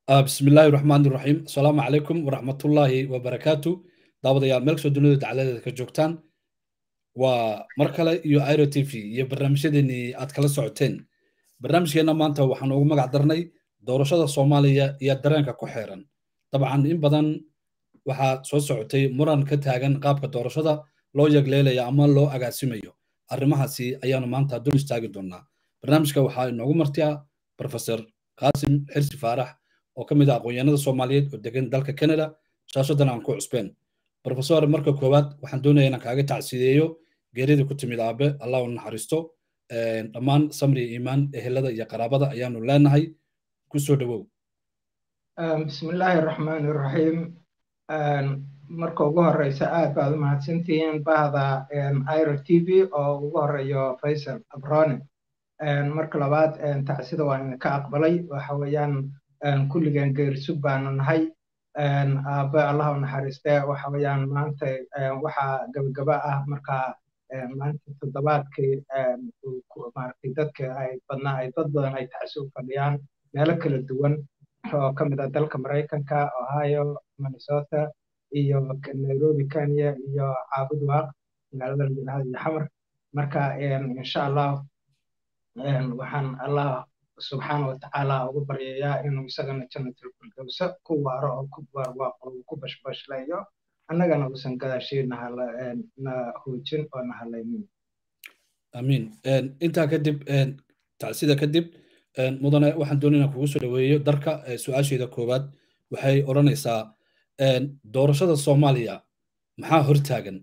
بسم الله الرحمن الرحيم السلام عليكم ورحمة الله وبركاته دعوة يا ملك سودونو دعالة كجوكتان ومركلة يو ايرو تي في يو برنامج ديني اتكلا سعوتين برنامج هنا مانتا وحنو مقع درني دورشة الصومالية يا درانكا كوحيران طبعا إن بدن waxaa soo socotay muran ka taagan qaabka doorashada loo yagleelaya ama loo agaasimayo arrimahaasi ayaanu maanta dul istaagi doonaa barnaamijka waxaa inoogu martiya professor qaasim xirsi faarax oo ka mid ah aqoonyahanada soomaaliyeed oo degan dalka canada shaasadan aan ku cusbeen professor marka koowaad waxaan doonaya inaan kaaga tacsiideeyo geeridii ku timid aabe allah u naxariisto dhammaan samri iimaan ehelada iyo qaraabada ayaanu leenahay ku soo dhowow bismillaahi raxmaani raxiim marka ugu horeysa aad baad u mahadsantihiin bahda iro t v oo ugu horeeyo faysal abrone marka labaad tacsida waa idinka aqbalay waxa weeyaan kulligan geersug baanu nahay aabe allah u naxariiste waxa weeyaan maanta waxaa gabagaba ah marka maanta toddobaadkii maaragtay dadka ay badnaa ay dad badan ay tacsi u fadhiyaan meelo kala duwan oo ka mid ah dalka maraykanka ohio minnesota iyo nairobi kenya iyo caabud waaq magaalada layidhahdo iyo xamar marka insha allah waxaan allah subxaana watacaala ugu baryayaa inuu isagana jannatul firdowsa ku waaro oo ku barwaaqo oo ku bashbashleeyo annagana uusan gadaashii na hoojin oo na halaynin amiin intaa kadib tacsida kadib mudane waxaan doonayna kugu soo dhaweeyo darka su-aasheeda koowaad waxay odhanaysaa doorashada soomaaliya maxaa hortaagan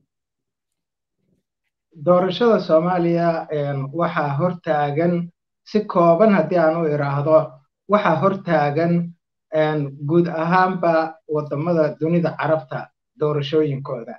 doorashada soomaaliya waxaa hortaagan si kooban haddii aan u iraahdo waxaa hortaagan guud ahaanba wadamada dunida carabta doorashooyinkooda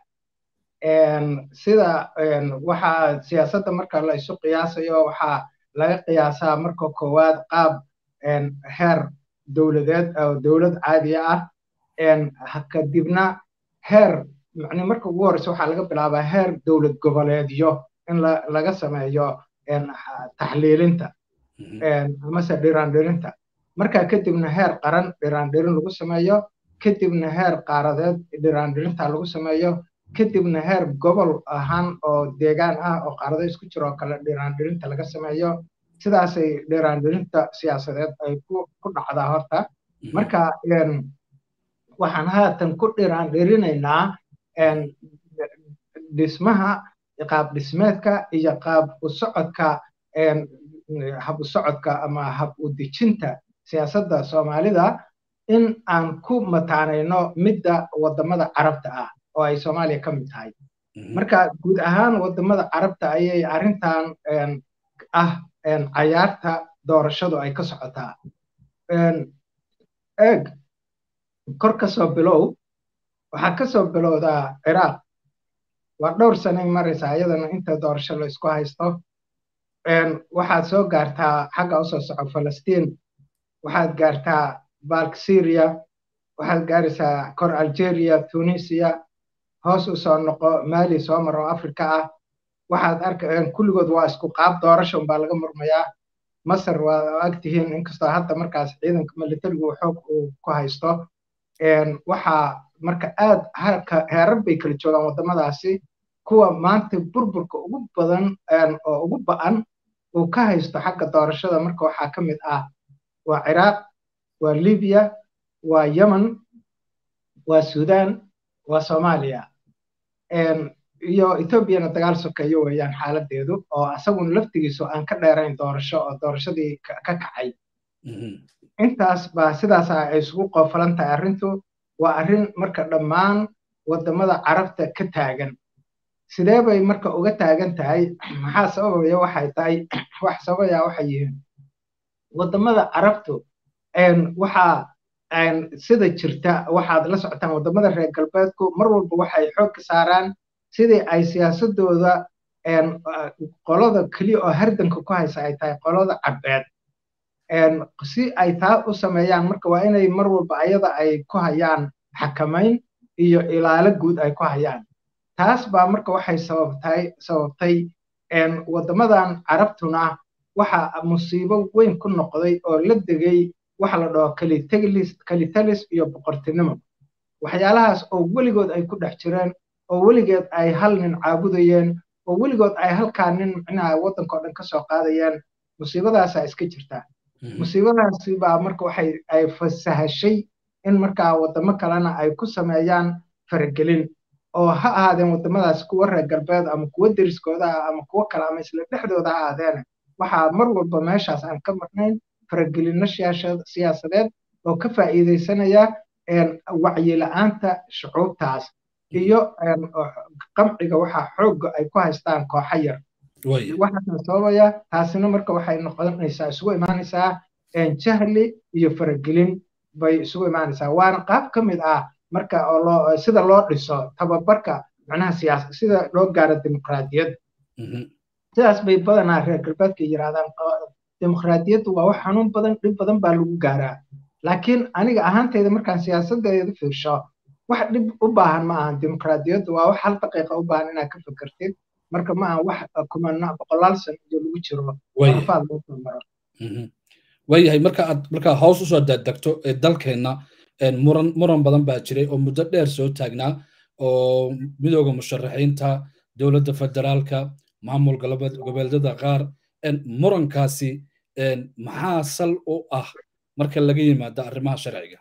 sida waxaa siyaasadda marka la isu qiyaasayo waxaa laga qiyaasaa marka koowaad qaab heer dowladeed oo dowlad caadiya ah kadibna heer macni marka ugu horeysa waxaa laga bilaabaa heer dowlad goboleedyo in laga sameeyo taxliilinta amase dhiraandhirinta marka kadibna heer qaran dhiraandhirin lagu sameeyo kadibna heer qaaradeed dhiraandhirinta lagu sameeyo kadibna heer gobol ahaan oo deegaan ah oo qaarado isku jiro oo kale dhiraandhirinta laga sameeyo sidaasay dhiraandhirinta siyaasadeed ay ku dhacdaa horta marka waxaan haatan ku dhiraandhirinaynaa dhismaha qaab dhismeedka iyo qaab u socodka hab u socodka ama hab u dejinta siyaasadda soomaalida in aan ku mataanayno midda wadamada carabta ah oo ay soomaaliya ka mid tahay marka guud ahaan wadamada carabta ayay arrintan ah cayaarta doorashadu ay ka socotaa eeg kor ka soo bilow waxaa ka soo bilowdaa ciraaq waa dhowr sanay maraysaa iyadana inta doorasho la isku haysto waxaad soo gaartaa xagga usoo soco falastiin waxaad gaartaa balk syria waxaad gaaraysaa kor algeria tunisia hoos u soo noqo mali soo maro africa ah waxaad arka kulligood waa isku qaab doorasho unbaa laga murmayaa masar waa agtihiin inkastoo hadda markaas ciidanka militarigu xoog uu ku haysto waxaa marka aad heerar bay kala joogaan waddamadaasi kuwa maanta burburka ugu badan oo ugu ba'an uu ka haysto xagga doorashada marka waxaa ka mid ah waa ciraaq waa libiya waa yemen waa sudan waa soomaaliya iyo etoobiyana dagaal sokeeyo weeyaan xaaladeedu oo asaguna laftigiisu aan ka dheerayn doorasho oo doorashadii ka kacay intaas baa sidaasa ay isugu qoofalan tahay arrintu waa arrin marka dhammaan waddamada carabta ka taagan sidee bay marka uga taagan tahay maxaa sababaya waxay tahay wax sababaya waxay yihiin waddamada carabtu waxaa sida jirta waxaad la socotaan waddamada reer galbeedku mar walba waxay xoog ka saaraan sidii ay siyaasadooda qolada keliya oo hardanka ku haysa ay tahay qolada cadbeed si ay taa u sameeyaan marka waa inay mar walba ayada ay ku hayaan xakamayn iyo ilaalo guud ay ku hayaan taas baa marka waxay sababtay sababtay waddamadan carabtuna waxa musiibo weyn ku noqday oo la degay waxa la dhaho kalitalis iyo boqortinimo waxyaalahaas oo weligood ay ku dhex jireen oo weligeed ay hal nin caabudayeen oo weligood ay halkaa nin micnaha waddanka oo dhan ka soo qaadayeen musiibadaasaa iska jirtaa musiibadaasi baa marka waxay ay fasahashay in markaa waddamo kalena ay ku sameeyaan faragelin oo ha ahaadeen waddamadaas kuwa reer galbeed ama kuwa deriskooda ah ama kuwo kale ama isla dhexdooda ha ahaadeene waxaa mar walba meeshaas aan ka marnayn faragelinno siyaasadeed oo ka faa'iidaysanaya wacyila'aanta shucuubtaas iyo qamciga waxaa xoogga ay ku haystaan kooxa yar waxaasna sababaya taasina marka waxay noqonaysaa isugu imaanaysaa jahli iyo faragelin bay isugu imaanaysaa waana qaab ka mid ah marka oo loo sida loo dhiso tababarka macnaha siyaasa sida loo gaaro dimuqraadiyadda sidaas bay badanaa reer galbeedka yidhahdaan dimuqraadiyaddu waa wax xanuun badan dhib badan baa lagu gaaraa laakiin aniga ahaanteyda markaan siyaasadeeda fiirsho wax dhib u baahan ma ahan dimuqraadiyaddu waa wax hal daqiiqa u baahan inaad ka fikirtid marka ma ahan wax kumana boqolaal sano iyo lagu jiro afaad loo soo maro waayahay marka aad markaa hoos usoo daadegto ee dalkeenna muran muran badan baa jiray oo muddo dheer soo taagnaa oo midooda musharaxiinta dowladda federaalka maamul goboleedyada qaar murankaasi maxaa sal u ah marka laga yimaado arrimaha sharciga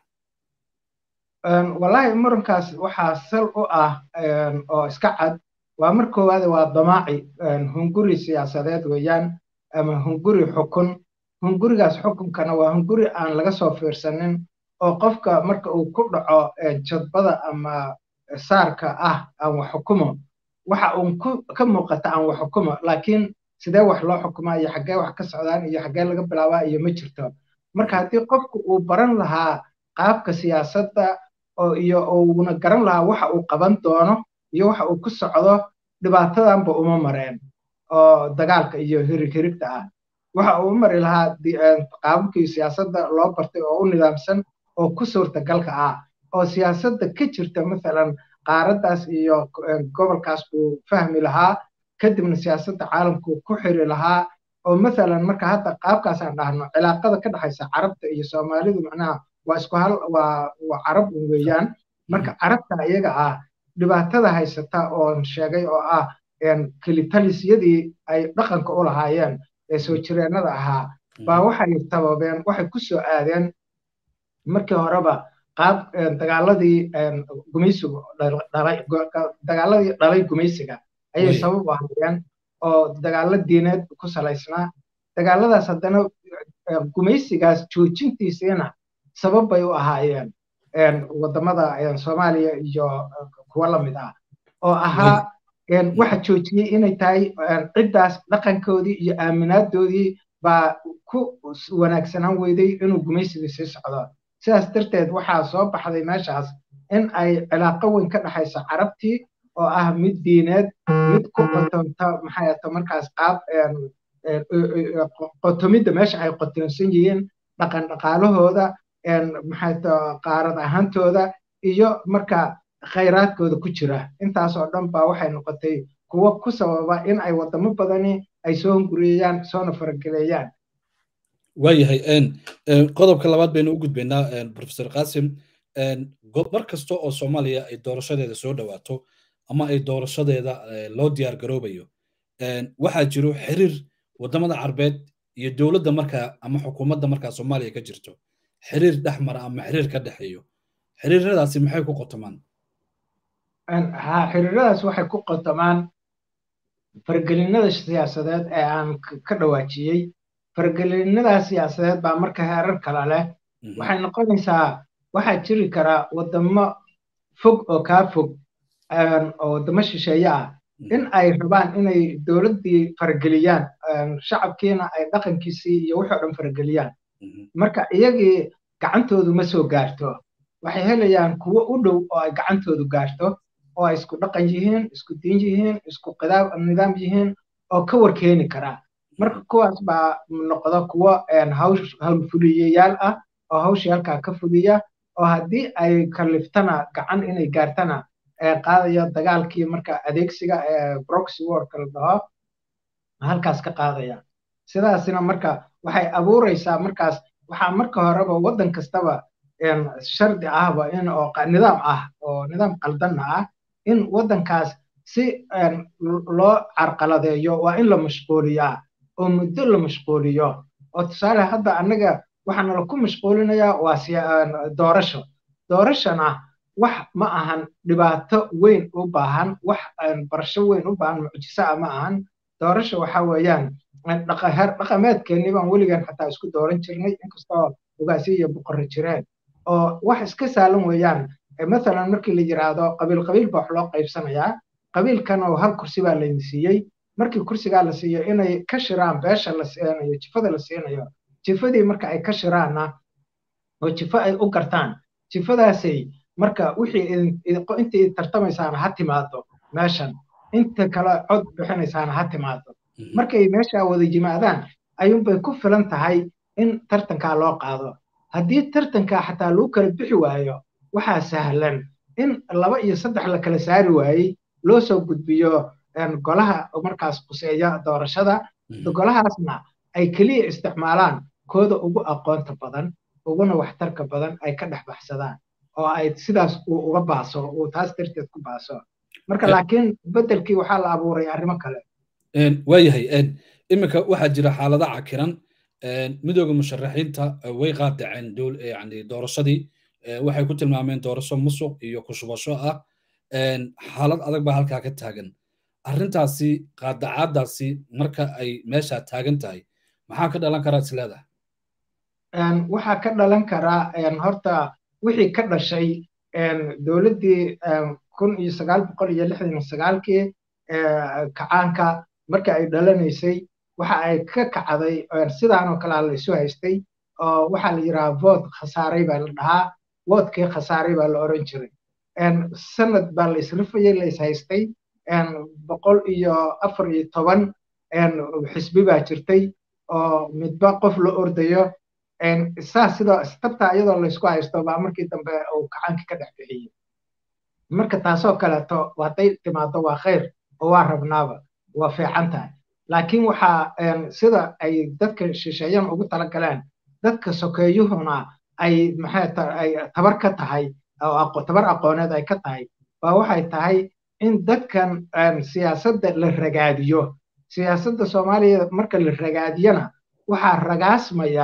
wallaahi murankaas waxaa sal u ah oo iska cad waa mar koowaade waa damaaci hunguri siyaasadeed weeyaan ama hunguri xukun hungurigaas xukunkana waa hunguri aan laga soo fiirsanin oo qofka marka uu ku dhaco jadbada ama saarka ah aan wax xukumo waxa uun ka muuqata aan wax xukumo laakiin sidee wax loo xukumaa iyo xaggee wax ka socdaan iyo xaggee laga bilaabaa iyo ma jirto marka haddii qofku uu baran lahaa qaabka siyaasadda oo iyo uuna garan lahaa waxa uu qaban doono iyo waxa uu ku socdo dhibaatadanba uma mareen oo dagaalka iyo hirig hirigta ah waxa uu u mari lahaa qaababkii siyaasadda loo bartay oo u nidaamsan oo ku suurtagalka ah oo siyaasadda ka jirta mathalan qaaraddaas iyo gobolkaas buu fahmi lahaa kadibna siyaasadda caalamku ku xiri lahaa oo mathalan marka hadda qaabkaasaan dhahno cilaaqada ka dhexaysa carabta iyo soomaalidu macnaha waa isku hal waa waa carab weeyaan marka carabta iyaga ah dhibaatada haysata oon sheegay oo ah kelitalisyadii ay dhaqanka u lahaayeen ee soo jireennada ahaa baa waxay sababeen waxay ku soo aadeen markii horeba qaab dagaaladii gumaysigu dhalay dagaaladii dhalay gumaysiga ayay sabab u ahaayeen oo dagaalo diineed ku salaysnaa dagaaladaas haddana gumaysigaas joojintiisiina sabab bay u ahaayeen waddamada soomaaliya iyo kuwa la mid ah oo ahaa waxa joojiyey inay tahay ciddaas dhaqankoodii iyo aaminaadoodii baa ku wanaagsanaan weyday inuu gumaysigii sii socdo sidaas darteed waxaa soo baxday meeshaas in ay cilaaqo weyn ka dhexayso carabtii oo ah mid diineed mid ku qotonta maxay ato markaas qaab qotomidda meesha ay qotonsan yihiin dhaqan dhaqaalahooda maxay to qaarad ahaantooda iyo marka khayraadkooda ku jira intaas oo dhan baa waxay noqotay kuwo ku sababa in ay waddamo badani ay soo hunguriyeyaan soona farageleeyaan waayahay qodobka labaad baynu u gudbaynaa professor qasim mar kasta oo soomaaliya ay doorashadeeda soo dhawaato ama ay doorashadeeda loo diyaar garoobayo waxaa jiro xiriir waddamada carbeed iyo dowladda markaa ama xukuumadda markaa soomaaliya ka jirto xiriir dhex mara ama xiriir ka dhexeeyo xiriiradaasi maxay ku qotomaan ha xiriiradaas waxay ku qotomaan fargelinada siyaasadeed ee aan ka dhawaajiyey fargelinada siyaasadeed baa marka heerar kala leh waxay noqonaysaa waxaa jiri karaa waddamo fog oo kaa fog oo waddamo shisheeye ah in ay rabaan inay dowladdii farageliyaan shacabkiina ay dhaqankiisii iyo wixii o dhan farageliyaan marka iyagii gacantoodu ma soo gaarto waxay helayaan kuwo u dhow oo ay gacantoodu gaarto oo ay isku dhaqan yihiin isku diin yihiin isku nidaam yihiin oo ka warkeeni karaa marka kuwaas baa noqda kuwo hawlfuliyayaal ah oo hawshii halkaa ka fuliya oo haddii ay kaliftana gacan inay gaartana qaadaya dagaalkii marka adeegsiga ee broxy warka la dhaho halkaas ka qaadaya sidaasina marka waxay abuuraysaa markaas waxaa marka horeba waddan kastaba shardi ahba in oo nidaam ah oo nidaam qaldanna ah in waddankaas si loo carqaladeeyo waa in la mashquuliyaa oo muddo la mashquuliyo oo tusaale hadda annaga waxaana laku mashquulinayaa waa doorasho doorashona wax ma ahan dhibaato weyn u baahan wax barasho weyn u baahan mucjiso ah ma ahan doorasho waxa weeyaan heer dhaqameedkeennii baan weligan xataa isku dooran jirnay inkastoo ugaasi iyo boqorro jireen oo wax iska saalan weeyaan mathalan markii la yidhaahdo qabiil qabiil baa wax loo qaybsanayaa qabiilkan oo hal kursi baa layna siiyey markii kursigaa la siiyo inay ka shiraan beesha la siinayo jifada la siinayo jifadii marka ay ka shiraanna oo jifo ay u gartaan jifadaasay marka wixii intii tartamaysaana ha timaado meeshan inta kale cod bixinaysaana ha timaado markay meesha wada yimaadaan ayuunbay ku filan tahay in tartankaa loo qaado haddii tartankaa xataa lagu kala bixi waayo waxaa sahlan in laba iyo saddex la kala saari waayey loo soo gudbiyo golaha markaas quseeya doorashada golahaasna ay keliya isticmaalaan kooda ugu aqoonta badan uguna waxtarka badan ay ka dhex baxsadaan oo ay sidaas uu uga baaso uu taas darteed ku baaso marka laakiin beddelkii waxaa la abuuray arrimo kale waayahay iminka waxaa jira xaalada cakiran midooda musharaxiinta way qaadaceen yani doorashadii waxay ku tilmaameen doorasho musuq iyo kushubasho ah xaalad adag baa halkaa ka taagan arrintaasi qaadacaadaasi marka ay meesha taagan tahay maxaa ka dhalan karaa isleedahay waxaa ka dhalan karaa horta wixii ka dhashay dowladdii kun iyo sagaal boqol iyo lixdan iyo sagaalkii kacaanka marka ay dhalanaysay waxa ay ka kacday sidaanoo kalea la isu haystay oo waxaa la yidhaha vood khasaaray baa la dhahaa voodkii khasaaray baa la oran jiray sanad baa la isrifayay la is haystay boqol iyo afar iyo toban xisbi baa jirtay oo midba qof la ordayo saas sidoo tabtaa iyadoo laysku haysto baa markii dambe uu kacaankii ka dhex bixiyey marka taasoo kaleeto hadday timaado waa khayr oo waa rabnaaba waa fiican tahay laakiin waxaa sida ay dadka shisheeyan ugu talagaleen dadka sokeeyuhuna ay maxay ay tabar ka tahay oo tabar aqooneed ay ka tahay baa waxay tahay in dadkan siyaasadda la ragaadiyo siyaasadda soomaaliya marka la ragaadiyana waxaa ragaasmaya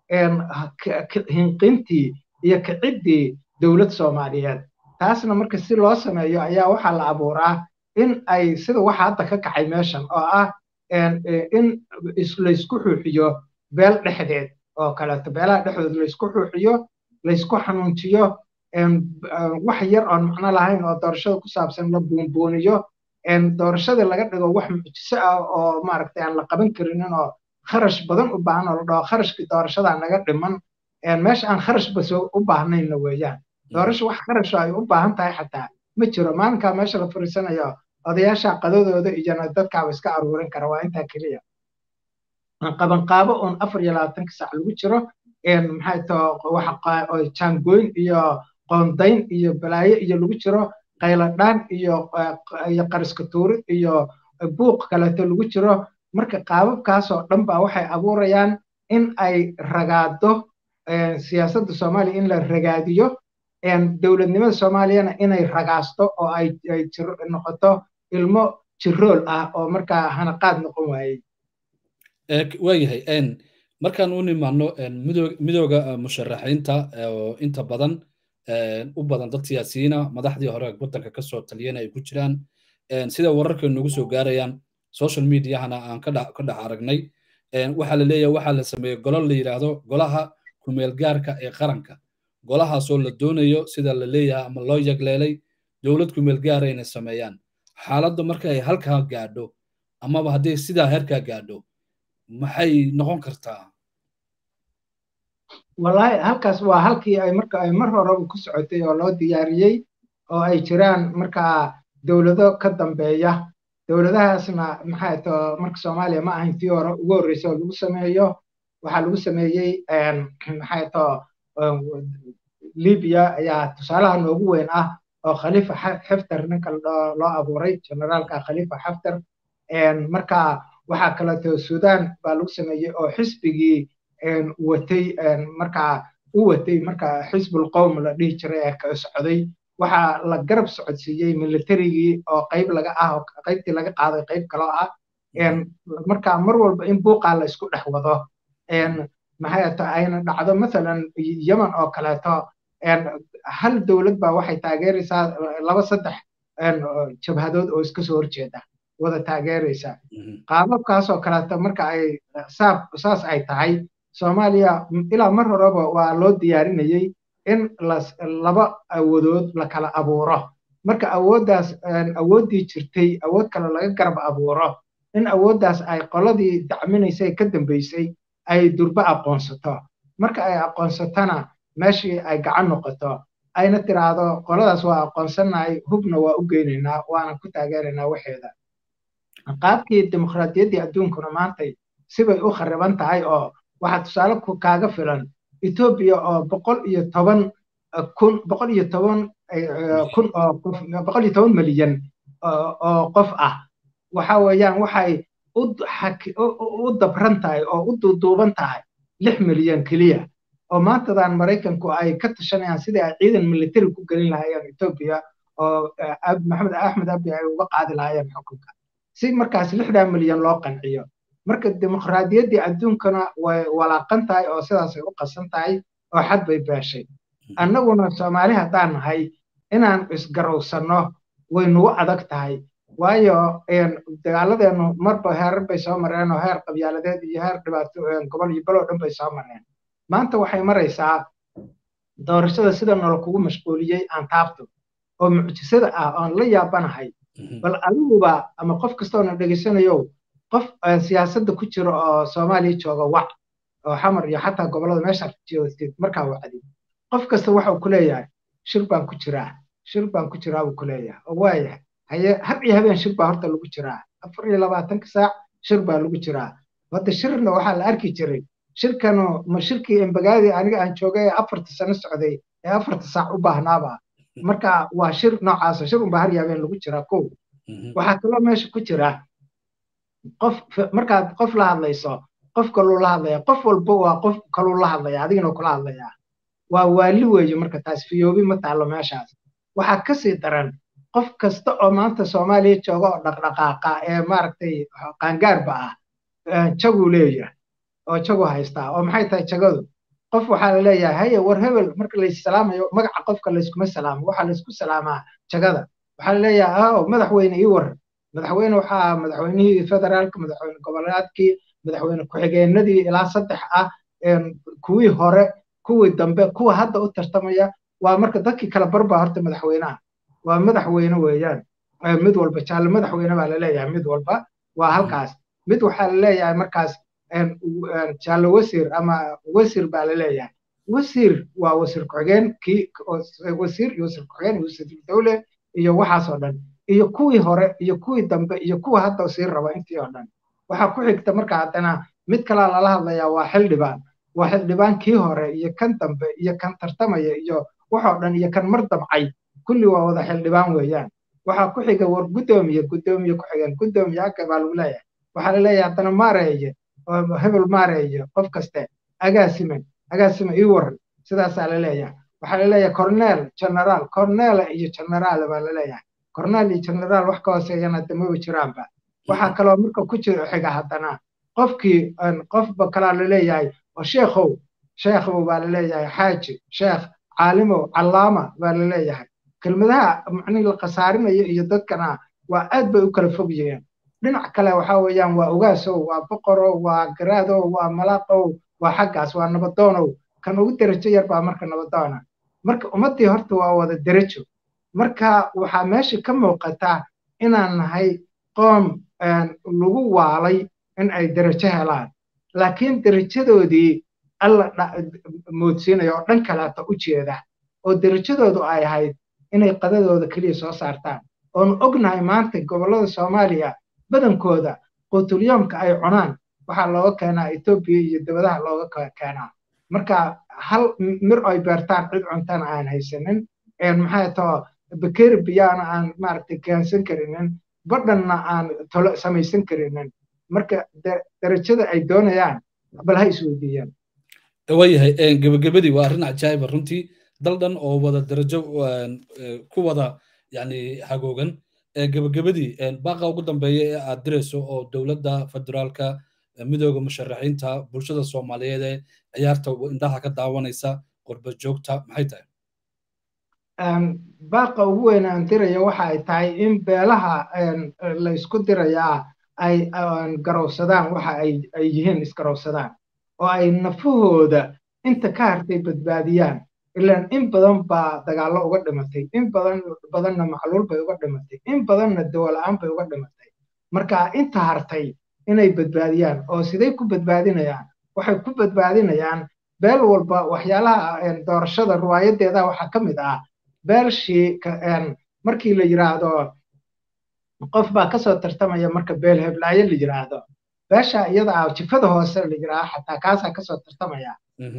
hinqintii iyo kiciddii dowlad soomaaliyeed taasna marka si loo sameeyo ayaa waxaa la abuuraa in ay sida waxa hadda ka kacay meeshan oo ah in laysku xuuxiyo beel dhexdeed oo kaleeto beelaha dhexdood laysku xuuxiyo laysku xanuunjiyo wax yar oon macno lahayn oo doorashada ku saabsan la buunbuuniyo doorashadii laga dhigo wax mucjiso ah oo maaragtay aan la qaban karinin oo kharash badan u baahan oo la dhaho kharashkii doorashada naga dhiman meesha aan kharash bas u baahnayna weeyaan doorasho wax kharasho ay u baahan tahay xataa ma jiro maalinkaa meesha la fariisanayo odayaasha qadadooda iyona dadkaaba iska aruurin kara waa intaa keliya qabanqaabo oon afar iyo labaatanka saac lagu jiro maxay too jaangoyn iyo qoondayn iyo balaayo iyo lagu jiro qayladhaan iyo iyo qariska tuurid iyo buuq kaleeto lagu jiro marka qaababkaasoo dhan baa waxay abuurayaan in ay ragaado siyaasadda soomaaliya in la ragaadiyo dowladnimada soomaaliyana inay ragaasto oo ay noqoto ilmo jirool ah oo markaa hanaqaad noqon waayey waayahay markaan u nimaano midooda musharaxiinta oo inta badan u badan dad siyaasiyiina madaxdii hore waddanka kasoo taliyana ay ku jiraan sida wararka noogu soo gaarayaan social mediahana aan ka dhex aragnay waxaa la leeyahay waxaa la sameeyey golo la yidhaahdo golaha kumeelgaarka ee qaranka golahaasoo la doonayo sida la leeyahay ama loo yagleelay dowlad kumeelgaara inay sameeyaan xaaladda marka ay halkaa gaadho amaba haddii sidaa heerkaa gaadho maxay noqon kartaa wallahi halkaas waa halkii ay marka ay mar horeba ku socotay oo loo diyaariyey oo ay jiraan markaa dowlado ka dambeeya dowladahaasna maxay to marka soomaaliya ma ahayn tii hore ugu horreysay oo lagu sameeyo waxaa lagu sameeyey maxay to libiya ayaa tusaalaha noogu weyn ah oo khalifa xaftar ninka loo abuuray generaalka khalifa xaftar marka waxaa kaleeto sudan baa lagu sameeyey oo xisbigii watay markaa u watay marka xisbul qowm la dhihi jiray ee ka socday waxaa la garab socodsiiyey militarigii oo qayb laga ah oo qaybtii laga qaaday qayb kaloo ah marka mar walba in buuqaa la isku dhex wado maxay ato ayna dhacdo masalan yemen oo kaleeto hal dowlad baa waxay taageeraysaa laba saddex jabhadood oo iska soo horjeeda wada taageeraysa qaababkaasoo kaleeto marka ay saas ay tahay soomaaliya ilaa mar horeba waa loo diyaarinayey in laba awoodood la kala abuuro marka awooddaas awooddii jirtay awood kale laga garab abuuro in awooddaas ay qoladii dacminaysay ka dambaysay ay durba aqoonsato marka ay aqoonsatona meeshii ay gacan noqoto ayna tiraahdo qoladaas waa aqoonsanahay hubna waa u geynaynaa waana ku taageeraynaa waxeeda qaabkii dimuqraadiyaddii adduunkuna maantay sibay u khariban tahay oo waxaa tusaale kaaga filan etoobiya oo boqol iyo toban kun boqol iyo toban kun oo qof boqol iyo toban milyan oo qof ah waxa weeyaan waxay u dabran tahay oo u duuduuban tahay lix milyan keliya oo maantadan maraykanku ay ka tashanayaan sidii ay ciidan militari ku gelin lahaayeen etoobiya oo maxamed axmed abi ay uga qaadi lahaayeen xukunka si markaas lixdaa milyan loo qanciyo marka dimuqraadiyaddii adduunkana way walaaqan tahay oo sidaasay u qasan tahay oo xad bay beeshay annaguna soomaali haddaan nahay inaan isgarowsanno way nagu adag tahay waayo dagaaladeennu marba heerar bay soo mareen oo heer qabyaaladeed iyo heer dhibaato gobol iyo baloo dhan bay soo mareen maanta waxay maraysaa doorashada sida nolo kugu mashquuliyey aan taabto oo mucjisada ah oon la yaabanahay bal adiguba ama qof kastoona dhegaysanayo qof siyaasadda ku jira oo soomaaliya jooga wac oo xamar iyo xataa gobollada meesha joogtid markaa wacdi qof kasta waxau ku leeyahay shir baan ku jiraa shir baan ku jiraa buu ku leeyahay oo waayahay haye har iyo habeen shir baa horta lagu jiraa afar iyo labaatanka saac shir baa lagu jiraa hadda shirna waxaa la arki jiray shirkanu ma shirkii embagaadii aniga aan joogay ee afarta sano socday ee afarta saac u baahnaaba marka waa shir noocaasa shir unbaa har iyo habeen lagu jiraa kow waxaa kaloo meesha ku jira qof markaad qof la hadlayso qof kaluu la hadlaya qof walba waa qof kaluu la hadlaya adigana kula hadlayaa waa waali weeye marka taas fiyoobi ma taallo meeshaas waxaa kasii daran qof kasta oo maanta soomaaliya jooga oo dhaqdhaqaaqa ee maaragtay qaangaarba ah jaguu leeyahay oo jagu haystaa oo maxay tahay jagadu qof waxaa la leeyahay haye war hebel marka laissalaamayo magaca qofka layskuma salaamo waxaa laysku salaamaa jagada waxaa la leeyahay aw madaxweyne ii war madaxweyne waxaa madaxweynihii federaalka madaxweyne goboleedkii madaxweyne ku-xigeenadii ilaa saddex ah kuwii hore kuwii dambe kuwa hadda u tartamaya waa marka dadkii kala barbaa horta madaxweynaha waa madaxweyne weeyaan mid walba jaalle madaxweyne baa laleeyahay mid walba waa halkaas mid waxaa laleeyahay markaas jaalle wasiir ama wasiir baa laleeyahay wasiir waa wasiir ku-xigeen kii wasiir iyo wasiir ku-xigeen iyo wasiir dowle iyo waxaasoo dhan iyo kuwii hore iyo kuwii dambe iyo kuwa hadda sii raba intii oo dhan waxaa ku xigta marka haddana mid kalaa lala hadlayaa waa xildhibaan waa xildhibaan kii hore iyo kan dambe iyo kan tartamaya iyo waxoo dhan iyo kan mar damcay kulli waa wada xildhibaan weeyaan waxaa ku xiga war guddoomiye guddoomiye ku xigeen guddoomiye haka baa lagu leeyahay waxaa la leeyahay haddana maareeye oo hebel maareeye qof kaste agaasime agaasime ii waran sidaasaa la leeyahay waxaa la leeyahay corneel generaal corneele iyo generaal baa la leeyahay corneel iyo generaal wax ka hooseeyana damaba jiraanba waxaa kaloo marka ku jira xiga haddana qofkii qofba kalaa la leeyahay oo sheekhow sheekhow baa la leeyahay xaaji sheekh caalimow callaama baa la leeyahay kelmadaha macnihii la khasaarinayo iyo dadkana waa aad bay u kala fog yihiin dhinac kale waxa weeyaan waa ogaasow waa boqorow waa garaadow waa malaaqow waa xaggaas waa nabadoonow kan ugu derajo yar baa marka nabadoona marka ummaddii horta waa wada derajo marka waxaa meesha ka muuqata inaan nahay qoom lagu waalay in ay derajo helaan laakiin derajadoodii alla moodsiinaya oo dhan kaleeta u jeeda oo derajadoodu ay ahayd inay qadadooda keliya soo saartaan oonu ognahay maanta gobollada soomaaliya badankooda quutulyoomka ay cunaan waxaa looga keenaa etoobiya iyo dabadaha looga keenaa marka hal mir ay beertaan cid cuntana aan haysanin maxay too bakeri biyaana aan maaragtay keensan karinin badhanna aan tolo samaysan karinin marka darajada ay doonayaan bal ha isweydiiyaan waayahay gebagabadii waa arrin cajaa'iba runtii dal dhan oo wada darajo ku wada yani hagoogan gebagabadii baaqa ugu dambeeya ee aad dirayso oo dowladda federaalka midooda musharaxiinta bulshada soomaaliyeed ee ciyaarta indhaha ka daawanaysa qurba joogta maxay tahay baaqa ugu weyn aan diraya waxa ay tahay in beelaha la isku dirayaa ay garowsadaan waxa ay yihiin isgarowsadaan oo ay nafahooda inta ka hartay badbaadiyaan ilaan in badan baa dagaallo uga dhimatay in badan badanna macluul bay uga dhimatay in badanna dawala-aan bay uga dhimatay marka inta hartay inay badbaadiyaan oo siday ku badbaadinayaan waxay ku badbaadinayaan beel walba waxyaalaha doorashada riwaayadeeda waxaa ka mid ah beelshii markii la yiraahdo qof baa kasoo tartamaya marka beel heblaayo la yiraahdo beesha iyada ah jifada hoose la yiraahdo xataa kaasaa kasoo tartamaya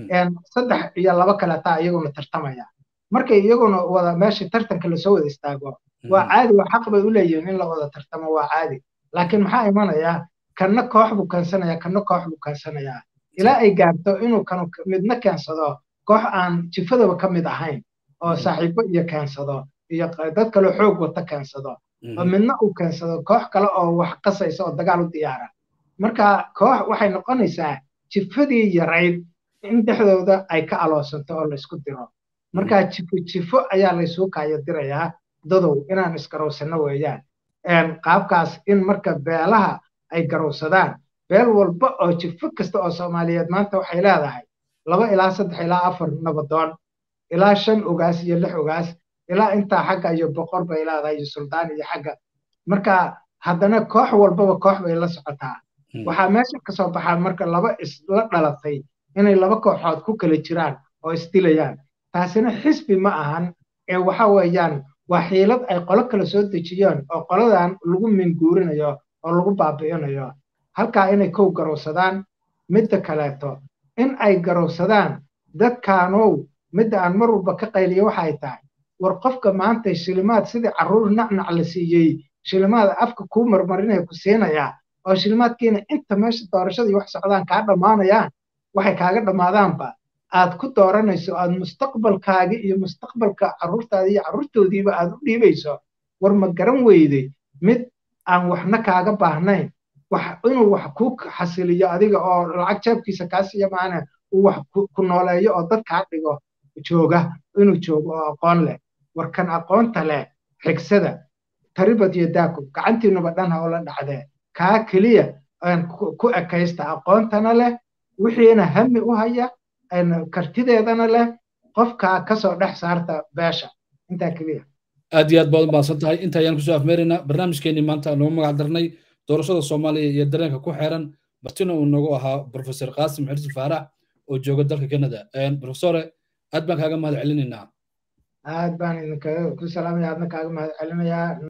saddex iyo laba kaletaa iyaguna tartamaya markay iyaguna wada meesha tartanka lasoo wada istaago waa caadi waa xaq bay u leeyihiin in la wada tartamo waa caadi laakiin maxaa imanaya kanna koox buu keensanaya kanna koox buu keensanayaa ilaa ay gaarto inuu kanu midna keensado koox aan jifadaba ka mid ahayn oo saaxiibo iyo keensado iyo dad kaloo xoog wata keensado oo midna uu keensado koox kale oo wax qasaysa oo dagaal u diyaara marka koox waxay noqonaysaa jifadii yarayd in dhexdooda ay ka aloosanto oo laysku diro marka jifo jifo ayaa laysuu kaayo dirayaa dadow inaan isgarowsano weeyaan qaabkaas in marka beelaha ay garowsadaan beel walba oo jifo kasta oo soomaaliyeed maanta waxay leedahay laba ilaa saddex ilaa afar nabadoon ilaa shan ogaas iyo lix ogaas ilaa intaa xagga iyo boqor bay leedahay iyo suldaan iyo xagga marka haddana koox walbaba koox bay la socotaa waxaa meesha kasoo baxaa marka laba isla dhalatay inay laba kooxood ku kala jiraan oo isdilayaan taasina xisbi ma ahan ee waxa weeyaan waa xiilad ay qolo kala soo dejiyeen oo qoladan lagu minguurinayo oo lagu baabi'inayo halkaa inay kow garowsadaan midda kaleeto in ay garowsadaan dadkaanow midda aan mar walba ka qayliyo waxay tahay war qofka maanta shilimaad sidii carruur nacnac la siiyey shilimaad afka kuu marmarinaya ku siinayaa oo shilimaadkiina inta meesha doorashadii wax socdaan kaa dhammaanayaan waxay kaaga dhammaadaanba aad ku dooranayso aad mustaqbalkaagi iyo mustaqbalka carruurtaada iyo carruurtoodiiba aad u dhiibayso war ma garan weyday mid aan waxna kaaga baahnayn wax inuu wax ku xasiliyo adiga oo lacag jeebkiisa kaa siiya maana uu wax ku nooleeyo oo dad kaa dhigo jooga inuu joogo oo aqoon leh war kan aqoonta leh xigsada taribad iyo daakub gacantiinuba dhan ha ula dhacdee kaa keliya ku ekaysta aqoontana leh wixiina hami u haya kartideedana leh qofkaa kasoo dhex saarta beesha intaa keliya aad iyo aad baad umahadsan tahay inta ayaan kusoo afmeeraynaa barnaamijkeenii maanta noogu magac darnay doorashada soomaaliya iyo dareenka ku xeeran martina uu nagu ahaa profesor qaasim xirsi faarax oo jooga dalka canada profesore aad baan kaaga mahad celinaynaa aad baan idinkaga ku salaamaya aadna kaaga mahad celinayaa